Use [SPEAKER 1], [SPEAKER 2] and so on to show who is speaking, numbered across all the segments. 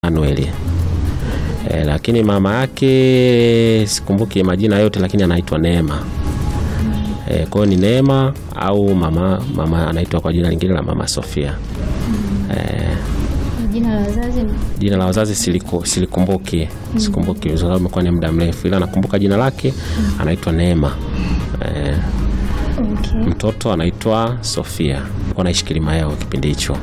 [SPEAKER 1] Manuel. E, lakini mama yake sikumbuki majina yote, lakini anaitwa Neema. E, kwa hiyo ni Neema au mama mama anaitwa kwa jina lingine la mama Sofia. E,
[SPEAKER 2] Jina la wazazi ni
[SPEAKER 1] jina la wazazi siliku, silikumbuki sikumbuki kwa sababu imekuwa ni muda mrefu, ila nakumbuka jina lake anaitwa Neema. E,
[SPEAKER 2] okay.
[SPEAKER 1] mtoto anaitwa Sofia, alikuwa anaishi Kilimayo kipindi hicho.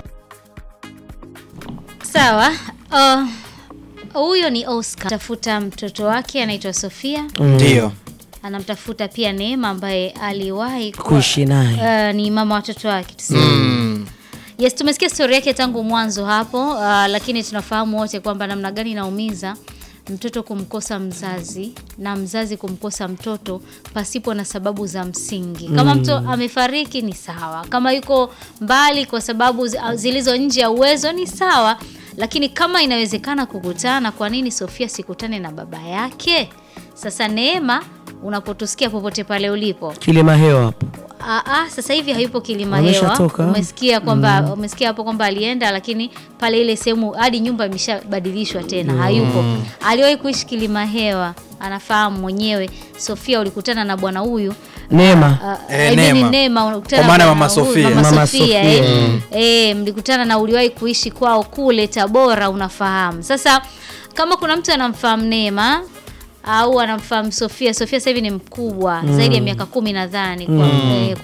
[SPEAKER 2] Sawa. Uh, huyo ni Oscar. Tafuta mtoto wake anaitwa Sofia.
[SPEAKER 3] Ndio.
[SPEAKER 2] Anamtafuta pia Neema ambaye aliwahi kuwa-
[SPEAKER 4] kuishi naye
[SPEAKER 2] uh, ni mama watoto wake tuseme. Yes, tumesikia stori yake tangu mwanzo hapo uh, lakini tunafahamu wote kwamba namna gani inaumiza mtoto kumkosa mzazi na mzazi kumkosa mtoto pasipo na sababu za msingi. Kama mtu amefariki ni sawa, kama yuko mbali kwa sababu zi- zilizo nje ya uwezo ni sawa, lakini kama inawezekana kukutana, kwa nini Sofia sikutane na baba yake? Sasa Neema, unapotusikia popote pale ulipo,
[SPEAKER 4] kilima hewa hapo
[SPEAKER 2] Ah, ah, sasa hivi hayupo kilima hewa.
[SPEAKER 4] Ameshatoka.
[SPEAKER 2] Umesikia kwamba umesikia hapo kwamba alienda, lakini pale ile sehemu hadi nyumba imeshabadilishwa tena, hayupo. Aliwahi kuishi kilima hewa, anafahamu mwenyewe. Sofia, ulikutana na bwana huyu
[SPEAKER 4] Neema
[SPEAKER 2] Ah,
[SPEAKER 3] Eh,
[SPEAKER 2] I mean
[SPEAKER 3] Neema.
[SPEAKER 2] Neema, ulikutana
[SPEAKER 3] Kwa maana
[SPEAKER 2] na
[SPEAKER 3] Mama
[SPEAKER 2] huyu,
[SPEAKER 3] Sofia.
[SPEAKER 2] Mama
[SPEAKER 4] Mama
[SPEAKER 2] Sofia,
[SPEAKER 4] Sofia.
[SPEAKER 2] eh. Eh, mlikutana na uliwahi kuishi kwao kule Tabora, unafahamu. Sasa kama kuna mtu anamfahamu Neema au anamfahamu Sofia, Sofia sasa hivi ni mkubwa zaidi ya miaka kumi nadhani kwa, eh,